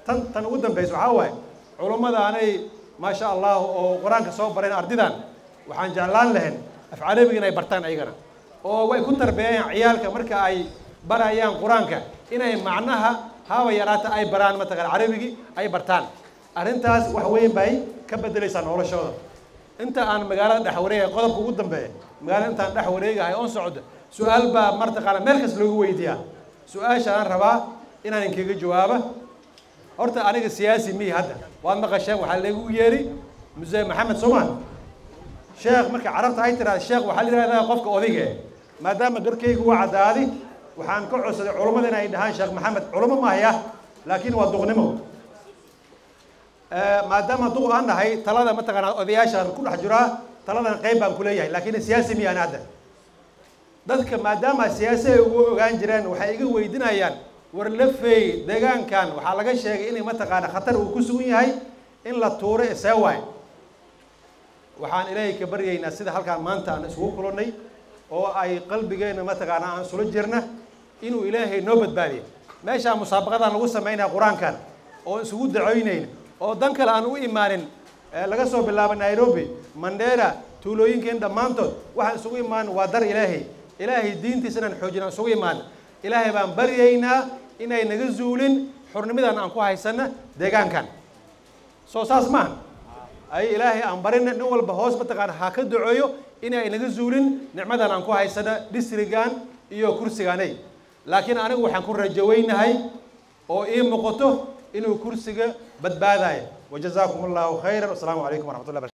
tan tan ugu dambaysa waxaa waaye culummadaanay maasha allah oo qur-aanka soo bareen ardidan waxaan jeclaan lahayn af carabiga inay bartaan ayagana oo way ku tarbeeyaan ciyaalka marka ay barayaan qur-aanka inay macnaha haba yaraata ay baraan mataqaan carabigii ay bartaan arrintaas wax weyn bay ka bedelaysaa noloshooda inta aan magaalada dhex wareegay qodobka ugu dambeeya magaalada intaan dhex wareegahay oon socdo su-aal baa martaqaana meel kas loogu weydiiyaa su-aasha aan rabaa inaan inkaga jawaaba horta aniga siyaasi mihi hadda waad maqasheen waxaa lagu yeeri muse maxamed somaan sheekh marka carabta ay tiraada sheekh waxaa la yidhahdaa qofka odige maadaama garkaygu waa caddaadi waxaan ka codsaday culummada inay dhahaan sheekh maxamed culummo mahaya laakiin waa duqnimo maadaama duq aan nahay talada mataqaanaa odayaashaan ku dhex jiraa taladan qayb baan ku leeyahay laakiin siyaasi miyaan hadda dadka maadaama siyaasi ay ugu ogaan jireen waxay iga weydinayaan war lafeey deegaankan waxaa laga sheegay inay mataqaana khatar uu ku sugan yahay in la tuuro isee waay waxaan ilaahay ka baryaynaa sida halkaan maanta aan isugu kulannay oo ay qalbigeenna mataqaana aan sula jirna inuu ilaahay noo badbaadiyo meeshaa musaabaqadan lagu samaynaya qur-aankan oo isugu dacoynayna oo dan kale aan u imaanin laga soo bilaabo nairobi mandera tuulooyinkeen dhammaantood waxaan isugu imaan waa dar ilaahay ilaahay diintiisa inaan xoojin aan isugu imaan ilaahay baan baryaynaa inay naga zuulin xurnimadan aan ku haysana deegaankan soo saas maaha ay ilaahay aan barina nin walba hoos mataqaana ha ka duceeyo inay naga zuulin nicmadan aan ku haysana distrigan iyo kursigaanay laakiin anigu waxaan ku rajaweynahay oo ii muuqato inuu kursiga badbaadayo wajazaakum allahu khayran wasalaamu calaykum waraxmat ullah